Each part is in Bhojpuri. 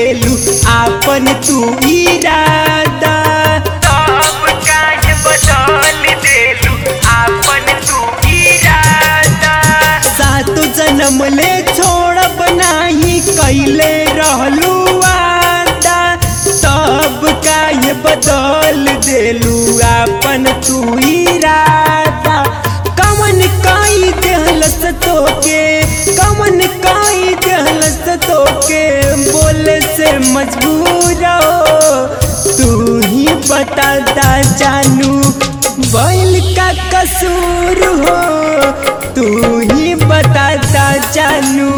देलू आपन तू इरादा सब काहे बदल देलू आपन तू इरादा सातो जन्म ले छोड़ब नाही कैले रहलू वादा तब काहे बदल देलू आपन तू इरादा कमन काई देहलस तोके कमन काई देहलस तोके बोले से मजबूर हो तू ही बता दा जानू बैल का कसूर हो तू ही बता दा जानू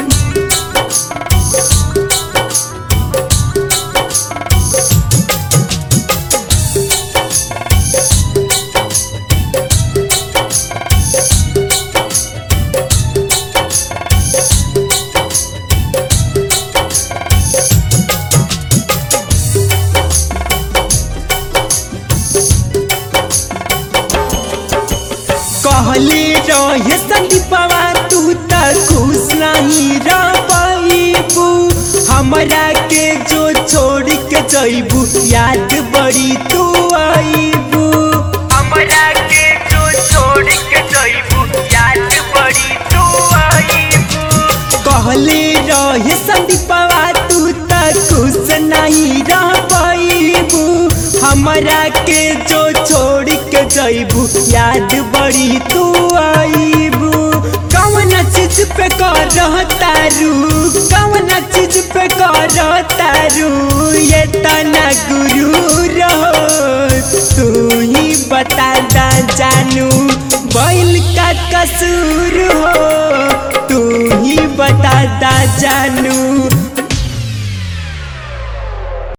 कहले रहे संदीपवा तू त खुश नहीं रह पाइबू हमरा के जो छोड़ के जइबू याद बड़ी तू आइबू हमरा के जो छोड़ के जइबू याद बड़ी तू आइबू कहले रहे संदीपवा तू त खुश नहीं रह पाइबू हमरा के जो छोड़ के जइबू याद बड़ी तू आइबू कौन चीज पे कर तारू कौन चीज पे कर तारू ये तना गुरु रहो तू ही बता दा जानू बैल का कसूर हो तू ही बता दा जानू